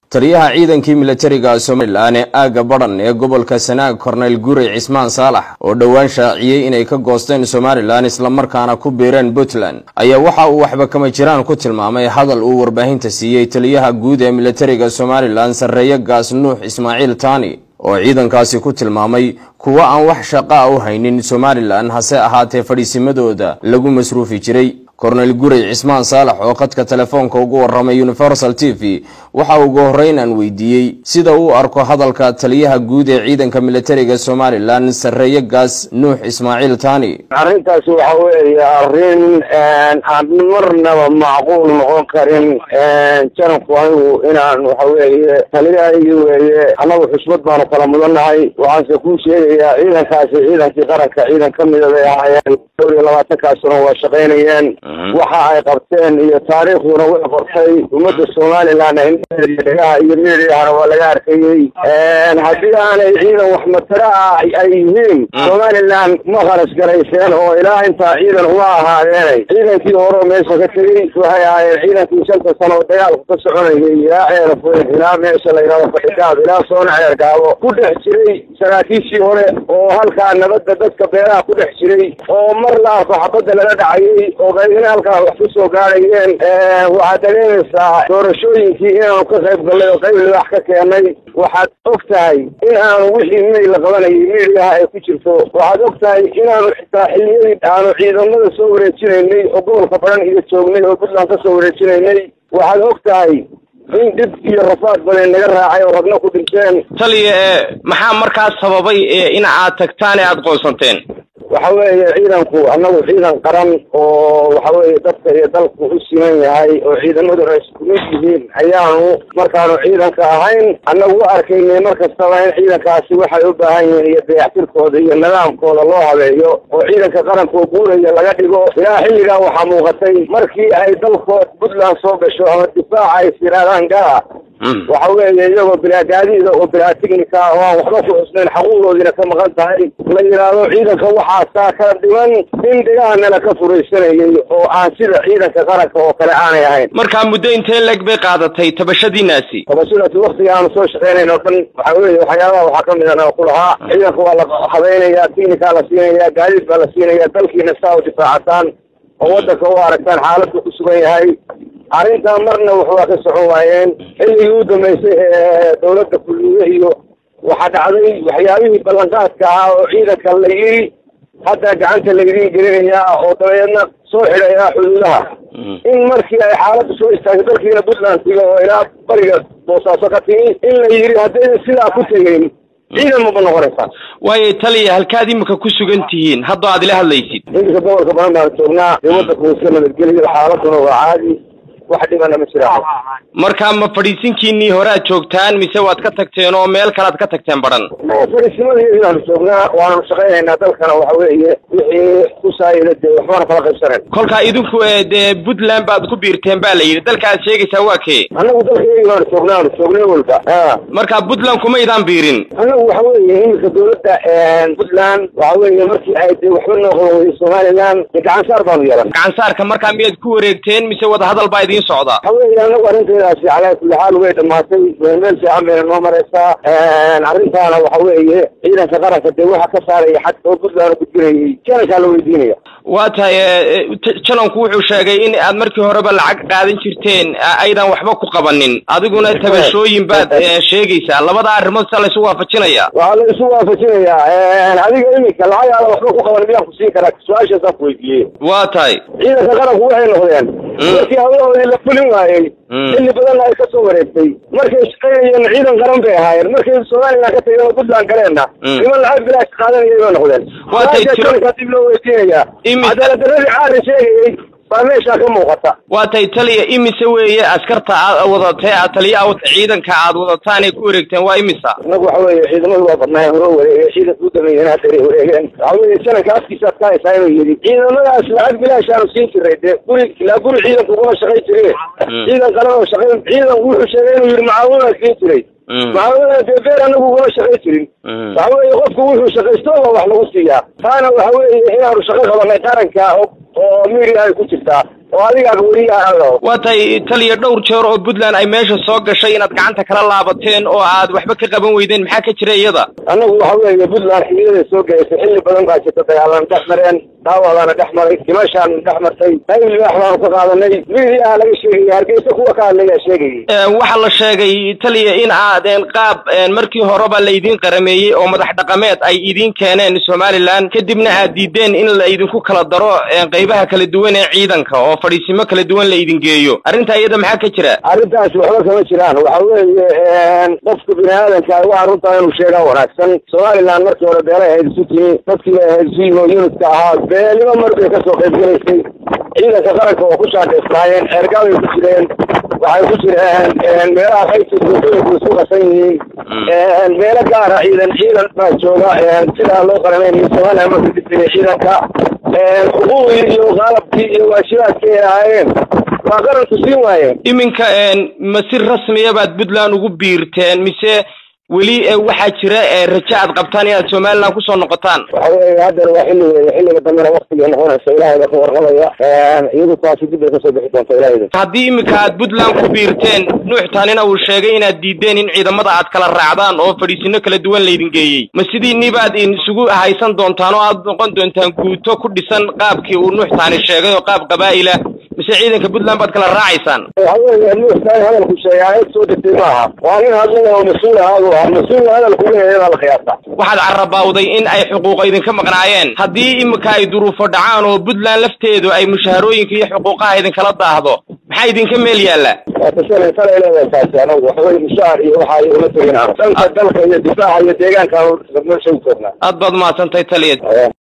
taliyaha ciidankii milatariga somalilan ee aagga badhan ee gobolka sanaag korneyl gurey cismaan saalax oo dhowaan shaaciyey inay ka goosteen somalilan islamarkaana ku biireen puntland ayaa waxa uu waxba kama jiraan ku tilmaamay hadal uu warbaahinta siiyey taliyaha guud ee milatariga somalilan sarreeye gaas nuux ismaaciil tani oo ciidankaasi ku tilmaamay kuwo aan wax shaqa u haynin somalilan hase ahaatee fadhiisimadooda lagu masruufi jiray korneyl gurey cismaan saalax oo khadka telefoonka ugu warramay universal t v waxa ugu horreyn aan weydiiyey sida uu arko hadalka taliyaha guud ee ciidanka milatariga somalilan sarreeye gaas nuux ismaaciil tani arrintaasi waxa weeye arrin aan marnaba macquul noqon karin janabku anigu inaan waxa weeye taliyahaygi weeye annagu xusbad baanu kala mudannahay waxaanse kuu sheegayaa ciidankaasi ciidankii qaranka ciidan ka mida bay ahaayeen dhowr iyo labaatankaasuna waa shaqaynayeen waxa ay qabteen iyo taariikhduna way qortay ummadda somalilan indhegaha iyo miidiyahana waa laga arkayey haddii aanay ciidan wax matara ah ay yihiin somalilan ma khalas garayseen oo ilaa intaa ciidan uma ahaadeenay ciidankii horeo meesha ka tegey waxay ahaayeen ciidankii shanta sano oo dagaalku ka soconayay ilaa ceerafoyn ilaa meesha la yidhahdo fadhigaab ilaa soona ceergaabo ku dhex jiray saraakiishii hore oo halkaa nabadda dadka beeraha ku dhex jiray oo mar la arko xabadda laga dhacayay oo in halkaa wax ku soo gaadhayeen waxaad dareemaysaa doorashooyinkii inaanu ka qayb gallay oo qayb libaax ka keenay waxaad og tahay in aanu wixii may la qabanayay miidiyaha ay ku jirto waxaad og tahay inaanu xitaa xilliyadii aanu ciidamada soo wareejinaynay oo gobolka baran iyo joognay oo puntland ka soo wareejinaynay waxaad og tahay in dhib iyo rafaad badan naga raacay oo ragna ku dhinteen taliya maxaa markaas sababay in aad tagtaan ee aada qoonsanteen waxa weeye ciidanku annagu ciidan qaran oo waxa weeye dadka iyo dalku u siman yahay oo ciidamaduna isku mid yihiin ayaanu markaanu ciidanka ahayn annagu u arkaynay mar kastaba in ciidankaasi waxay u baahan yihiin iyo dayactirkooda iyo nidaamkooda loo habeeyo oo ciidanka qaranka oo guuraya laga dhigo ilaa xilligaa waxaa muuqatay markii ay dalkood puntland soo gasho ama difaaca ay tiraadaan gala waxa weeye iyagoo bilaa gaadiida oo bilaa tignika oo aan waxba ku xusnayn xaquuqdoodiina ka maqan tahay la yidhaahdo ciidanka waxaasaa kala dhiman in dhigahanala ka furaysanayay oo aan sida ciidanka qaranka oo kale aanay ahayn markaa muddo intee leg bay qaadatay tabashadiinaasi tabashadaasi waktiga aanu soo shaqaynayn oo dhan waxa weeye waxyaabaha waxaa ka mid ana ku lahaa ciidanka waa la habaynayaa tignikaa la siinayaa gaadiid baa la siinayaa dalkiina saa u difaacataan oo waddanka u aragtaan xaaladku ku sugan yahay arrintaa marna wax waa ka socon waayeen xilligii u dambaysay ee dawladda kulmiye iyo waxaa dhacday waxyaabihii ballanqaadka ahaa oo ciidanka la yiri hadda gacanta laydiin gelinayaa oo dabeedna soo xidhayaa xuduudaha in markii ay xaaladdu soo istaagtay dalkiina puntland tiga oo ilaa bariga boosaaso ka timi in la yiri haddayna sidaa ku tegeyn ciidan maba noqonaysaa waayo taliya halkaad imika ku sugan tihiin haddoo aad ila hadlaysid iminka gobolka badan baan joognaa dee waddanku iska nabadgeliyo xaaladuna waa caadi wax dhibana ma jiraan marka ma fadhiisinkiinii hore aad joogtaan mise waad ka tagteen oo meel kale aad ka tagteen badhan fadhiisimadii baanu joognaa waanu shaqaynaynaa dalkana waxa weeye wixii ku saayida dee waxbana kala qaybsanayn kolkaa idinku dee puntland baad ku biirteen ba la yidhi dalka aad sheegaysaa waa kee annagu dalkayagi baanu joognaa aanu joognay walba marka puntland kumaydaan biirin annagu waxa weeye iminka dawladda puntland waxa weeye markii ay dee waxba noo qaban weyday somaliland dee gacansaar baanu yeelan gacansaarka markaa miyaad ku wareegteen mise wadahadal baa idiin socda waxa weeye anagu arrinteedaasi calaa kulli xaal way dhamaatay meel fiican bayna noo maraysaa arrintaana waxa weeye ciidanka qaranka dee waxa ka saaraya xad oo puntland gudbinayay janankaa la weydiinaya waa tahay jananku wuxuu sheegay in aad markii horeba lacag qaadan jirteen aydan waxba ku qabanin adiguna tabashooyin baad sheegaysaa labada arrimood sia laysu waafajinaya waxaa la isu waafajinayaa adiga iminka lacagaada waxba ku qaban miyaan ku siin karaa su-aashaasaan ku weydiiyey waa tahay ciidanka qaranku waxay noqdeen markii hawlahoodii la fulin waayey xilli badanna ay ka soo wareegtay markay shaqaynayeen ciidan qaran bay ahaayeen markay somaliland ka tageen oo puntland galeenna niman lacag bilaash qaadanayay bay noqdeen waatayjankaa dib loo weydiinayaa cadaalad darradii caari sheegayey baa meeshaa ka muuqata waa tay taliya imise weeye askarta aad wadatee taliya ciidanka aad wadataan ay ku wareegteen waa imisa inagu waxa weeye ciidamadu waa badnaayeen hore wareegeen ciidanka u dameeyeen hadda wareegeen waxa weeye jananka afkiisaad ka haysaa inuu yidhi ciidamadaas lacag bilaashaanu siin jiray dee guri ilaa guri ciidanku kuma shaqayn jire ciidan qalan oo shaqayn ciidan wuxuu sheegay inuu yidhi macaawinaa siin jiray macaawinaa dee beer anagu kuma shaqayn jirin waxa weeye qofku wuxuu shaqaysto baa wax lagu siiyaa taana waxa weeye inaanu shaqo qabanay qaranka oo oo media ay ku jirtaa oo adigaaga weliyaao waa tahay taliya dhowr jeer oo puntland ay meesha soo gashay inaad gacanta kala laabateen oo aad waxba ka qaban weydeen maxaa ka jira iyada annagu waxa weeye puntland xiliyaday soo gaysay xilli badan baa jirta dagaalan dhex mareen dhaawadaana dhex maray dimashaan dhex martay qayb libaax baanu ka qaadanay mediaha laga sheegaya hargeysa kuwa ka hadlayaa sheegayay waxaa la sheegay taliya in aadeen qaab markii horeba la idin qarameeyey oo madax dhaqameed ay idin keeneen somalilan kadibna aad diideen in la idinku kala daro qaybaha kala duwan ee ciidanka oo fadhiisimo kala duwan la idin geeyo arrintaa iyada maxaa ka jira arrintaasi waxba kama jiraan waxa weeye qofka bini aadanka waxaa runtaa inuu sheegaa wanaagsan somalilan markii hore beelay ahayd isu timi dadkii bay ahayd isu yimi oo unitka ahaa beelimo mar bay kasoo qayb gelaysay ciidanka qaranka waa ku shaadheysnaayeen ceergaabay ku jireen waxay ku jireen meelaha qaybta dooxooyinku isku qasan yihiin meelo gaara ciidan ciidan baa jooga sidaa loo qarameynayo somalilan marka dibtay ciidanka xuquuqii iyo qalabkii iyo waajibaadkii ay ahaayeen waa qaranku siin waayeen iminka ma si rasmiya baad puntland ugu biirteen mise weli waxaa jira raje aad qabtaan inaad somaliland kusoo noqotaan waxa weeye haddana waa xilli weeye xilliga dambena waktigay noqonaysa ilaahay baa ka warqabaya iyadu taasi dib bay kasoo bixi doonta ilahayda haddii iminka aad puntland ku biirteen nuux taanina uu sheegay inaad diideen in ciidamada aad kala raacdaan oo fadhiisino kala duwan laydin geeyey ma sidii nibaad isugu haysan doontaan oo aad noqon doontaan guuto ku dhisan qaabkii uu nuux taani sheegay oo qaab qabaa'ila mise ciidanka puntland baad kala raacaysaan waxa weeye nuux taani hadalku sheegaa eed soo degtay maaha waa nin hadlaya oo mas-uul ahaadu ah mas-uulna hadalku leeyahay baa la qiyaasa waxaad carabawday in ay xuquuqa idinka maqnaayeen haddii iminka ay duruufo dhacaan oo puntland lafteedu ay mushaharooyinka iyo xuquuqaha idinkala daahdo maxaa idinka meel yaalla waa tashalay talay leedahay taasi anagu waxaweye mushaar iyo waxa igama tegin dhanka dalka iyo difaaca iyo deegaanka meesha u joognaa aad baad mahadsantahay taliya